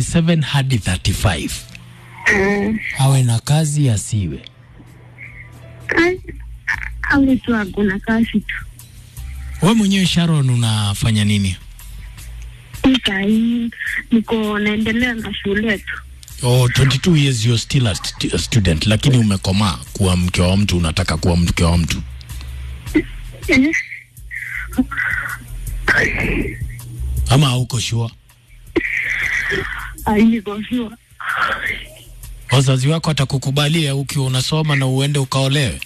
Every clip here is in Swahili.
27 hadi 35 Eh, awe na kazi asiwe kazi awe tu hakuna kazi tu. we mwenyewe sharon unafanya nini Hii sahii niko naendelea na shule tu. oh, 22 years you're still a, st a student lakini umekomaa kuwa mke wa mtu unataka kuwa mke wa mtu Eh, ama hauko shua ai, niko sure. wazazi wako atakukubalia ukiwa unasoma na uende ukaolewe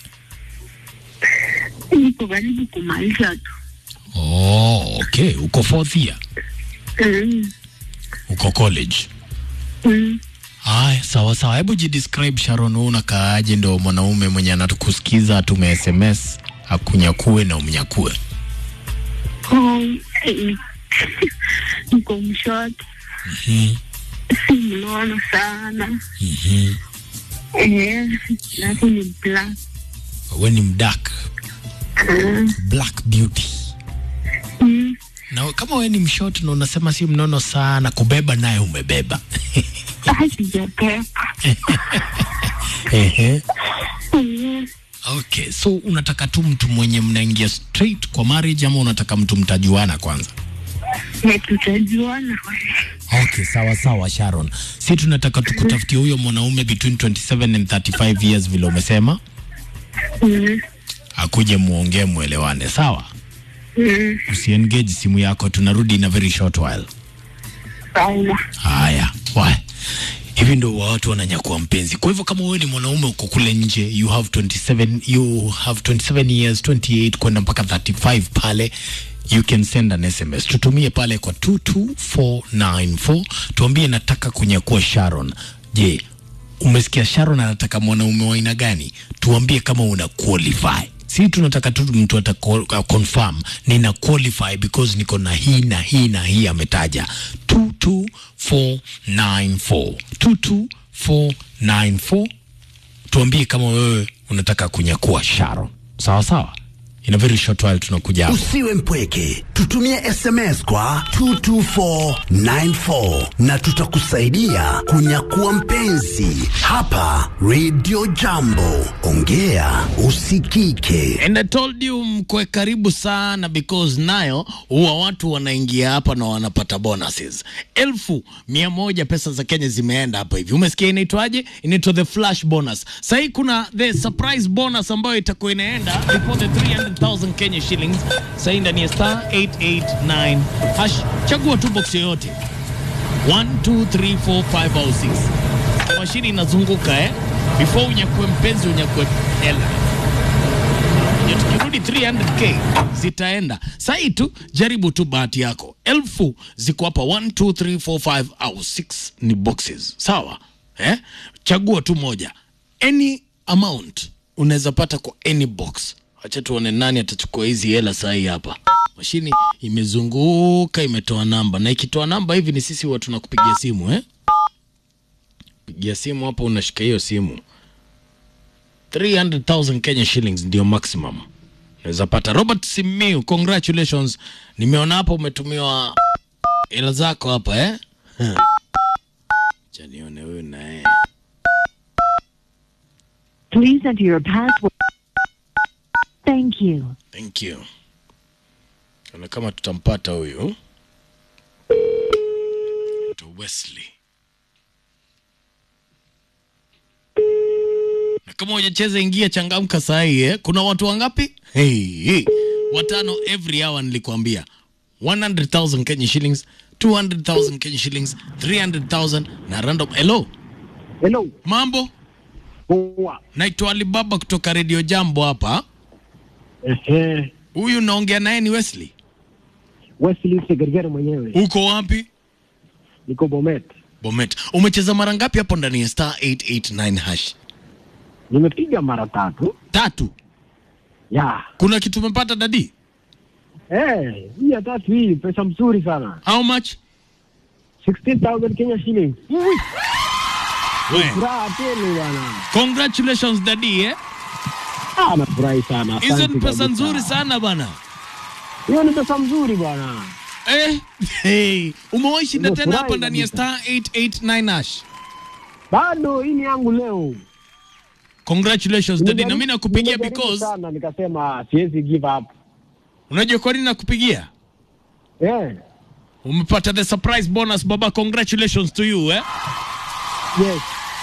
Niko karibu kumaliza tu. oh, okay uko fourth year Mm, uko college mm. Haya, sawa sawa. Hebu jidescribe Sharon, wewe unakaaje? Ndo mwanaume mwenye anatukusikiza atume SMS akunyakue na umnyakue. Oh, eh, niko mshoti, Mhm, si mnono sana. mhm. Eh, alafu ni black. We ni mdark, Mm, black beauty. mm. Na kama we ni mshort na unasema si mnono sana, kubeba naye umebeba. Ah, sijapepa. Ehe. Mm. Okay, so unataka tu mtu mwenye mnaingia straight kwa marriage ama unataka mtu mtajuana kwanza? Eh, tutajuana. Okay, sawa sawa Sharon. Si tunataka tukutafutie huyo mwanaume between 27 and 35 years vile umesema, Mm, akuje muongee muelewane, sawa? mm. Usiengage simu yako, tunarudi in a very short while. Sawa. Haya, wa hivi ndo watu wananyakua mpenzi. Kwa hivyo kama wewe ni mwanaume uko kule nje, you have 27, you have 27 years, 28 kwenda mpaka 35 pale you can send an SMS, tutumie pale kwa 22494 tuambie nataka kunyakua Sharon. Je, umesikia Sharon anataka mwanaume wa aina gani? Tuambie kama una qualify. Si tunataka tu mtu ata co- uh, confirm nina qualify because niko na hii na hii na hii ametaja 22494 22494 tuambie kama wewe unataka kunyakua Sharon. Sawa sawa. In a very short while tunakuja hapo. Usiwe mpweke, tutumie SMS kwa 22494 na tutakusaidia kunyakua mpenzi hapa Radio Jambo. Ongea usikike. And I told you mkwe karibu sana because nayo huwa watu wanaingia hapa na wanapata bonuses elfu mia moja pesa za Kenya zimeenda hapa hivi. Umesikia inaitwaje? Inaitwa the flash bonus. Sahii kuna the surprise bonus ambayo itakuwa inaenda before the 300,000 Kenya shillings. Sahii ndani ya star 889 hash, chagua tu box yoyote 1 2 3 4 5 au 6. Mashini inazunguka eh, before unyakue mpenzi unyakue hela ndio tukirudi 300k zitaenda sahii tu jaribu tu bahati yako elfu ziko hapa 1 2 3 4 5 au 6 ni boxes sawa eh? chagua tu moja any amount unaweza pata kwa any box acha tuone nani atachukua hizi hela sahii hapa mashini imezunguka imetoa namba na ikitoa namba hivi ni sisi watu tunakupigia simu eh? pigia simu hapo unashika hiyo simu 300,000 Kenya shillings ndio maximum unaweza pata. Robert Simiu, congratulations, nimeona hapo umetumiwa hela zako hapa eh? Huh. Acha nione huyu naye Please enter your password. Thank you. Thank you. Ona kama tutampata huyu to Wesley. Na kama hujacheza ingia changamka saa hii eh. Kuna watu wangapi? Hey, hey. Watano every hour nilikwambia. 100,000 Kenya shillings, 200,000 Kenya shillings, 300,000 na random. Hello, Hello. mambo? Poa. Naitwa Alibaba kutoka Radio Jambo hapa. Ehe. Huyu naongea naye ni Wesley. Wesley Segergere mwenyewe. Uko wapi? Niko Bomet. Bomet. Umecheza mara ngapi hapo ndani ya star 889 hash? Nimepiga mara tatu. Tatu. Ya. Kuna kitu umepata dadi? Eh, hii ya tatu hii pesa mzuri sana. How much? 16,000 Kenya shillings. We. Furaha tele bwana. Congratulations dadi eh. Ah, nafurahi sana. Hizo Asante ni pesa kabisa. nzuri sana bana. Hiyo ni pesa mzuri bwana. Eh, hey. Umewahi shinda tena Nimefurahi hapa ndani ya kabisa. star 889 hash. Bado hii ni yangu leo. Congratulations daddy, na mimi Nimejaribu- nakupigia nimejaribu because sana nikasema siwezi give up. unajua kwa nini nakupigia? Eh, Umepata the surprise bonus baba, congratulations to you eh. yes.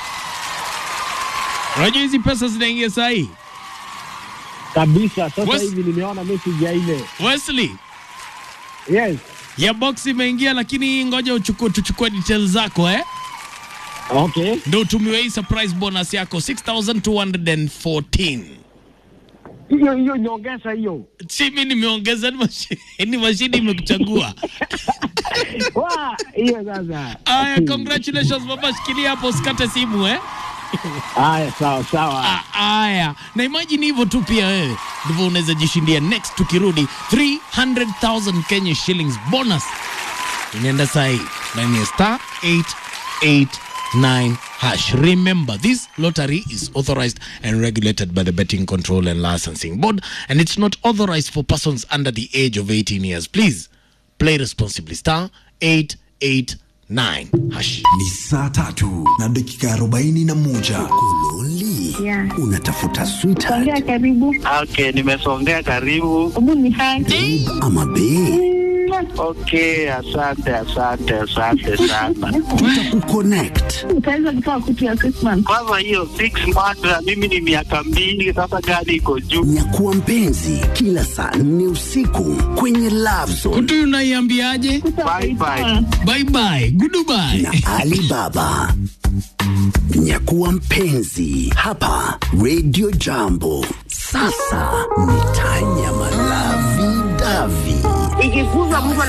Unajua hizi pesa zinaingia saa hii. Kabisa. Sasa Wes- hivi nimeona message ya ile. Wesley, Yes. ya box imeingia, lakini ngoja uchukue tuchukue details zako eh, Okay. ndio utumiwe hii surprise bonus yako 6214. Hiyo hiyo nyongeza hiyo. Si mimi nimeongeza, ni mashi- ni mashini imekuchagua. Wa, hiyo sasa. Aya, congratulations baba, shikilia hapo usikate simu eh. Haya, sawa sawa. Ah, Aya, na imagine hivyo tu pia wewe ndivyo unaweza jishindia next tukirudi 300,000 Kenya shillings bonus inaenda saa hii ndani ya star 889 hash. Remember this lottery is authorized and regulated by the Betting Control and Licensing Board and it's not authorized for persons under the age of 18 years. Please play responsibly. Star 889 hash. Ni saa tatu na dakika arobaini na moja. Kololi, Yeah. unatafuta sweetheart Songea karibu. Okay, nimesongea karibu. Hebu ni hai. ama bae? Okay, asante asante asante sana. Tutakukonnect. Utaweza kutoa kutu ya Christmas. Kwanza hiyo six months na mimi ni miaka mbili sasa, gari iko juu. Nyakuwa mpenzi kila saa nne usiku kwenye Love Zone Kutu unaiambiaje? Bye bye. Bye bye. Goodbye. na Alibaba. Nyakuwa mpenzi hapa Radio Jambo. Sasa ni Tanya Malavi Davi. Ikikuza Mungu